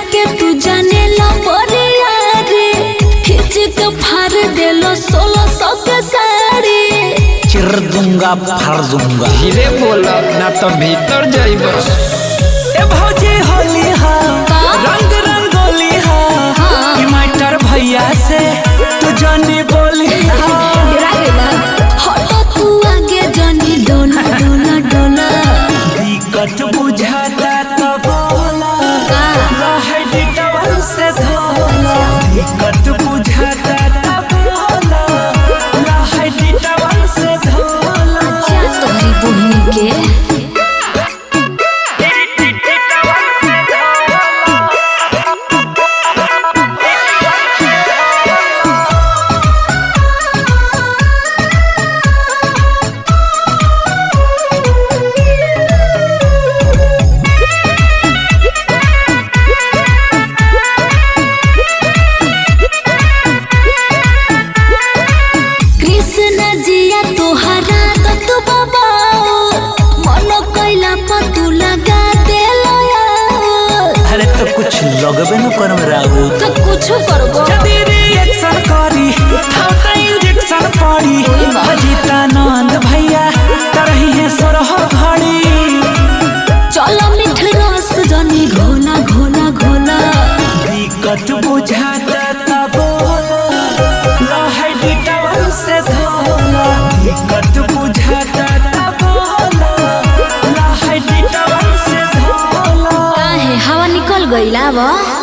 के तू जाने ला बरिया रे खींच के फाड़ देलो सोलह सौ के साड़ी चिर दूंगा फाड़ दूंगा धीरे बोला ना तो भीतर जाइब ए भौजी होली हा रंग रंगोली हा हाँ। ई मास्टर भैया से तू जानी बोली हा गिरा गेला हटो तू आगे जानी डोला डोला डोला दिक्कत बुझाता तो बोला का? रहे डिटवल से धोला दिक्कत बुझाता तो बोला रहे डिटवल से धोला क्या तोहरी बहनी के कृष्ण जिया तोहरा तो तू बाबा मन कैला पर तू लगा देलो अरे तो कुछ लगबे न करम राहु तो कुछ करबो जदी रिएक्शन करी हम त इंजेक्शन पड़ी अजितानंद भैया तरही है सोरह घड़ी चलो मिठ रस जनी घोला घोला घोला दिक्कत बुझाता त बोला लहै डिटवल से धोला दिक्कत बुझाता त बोला लहै डिटवल से धोला काहे हवा निकल गइला बा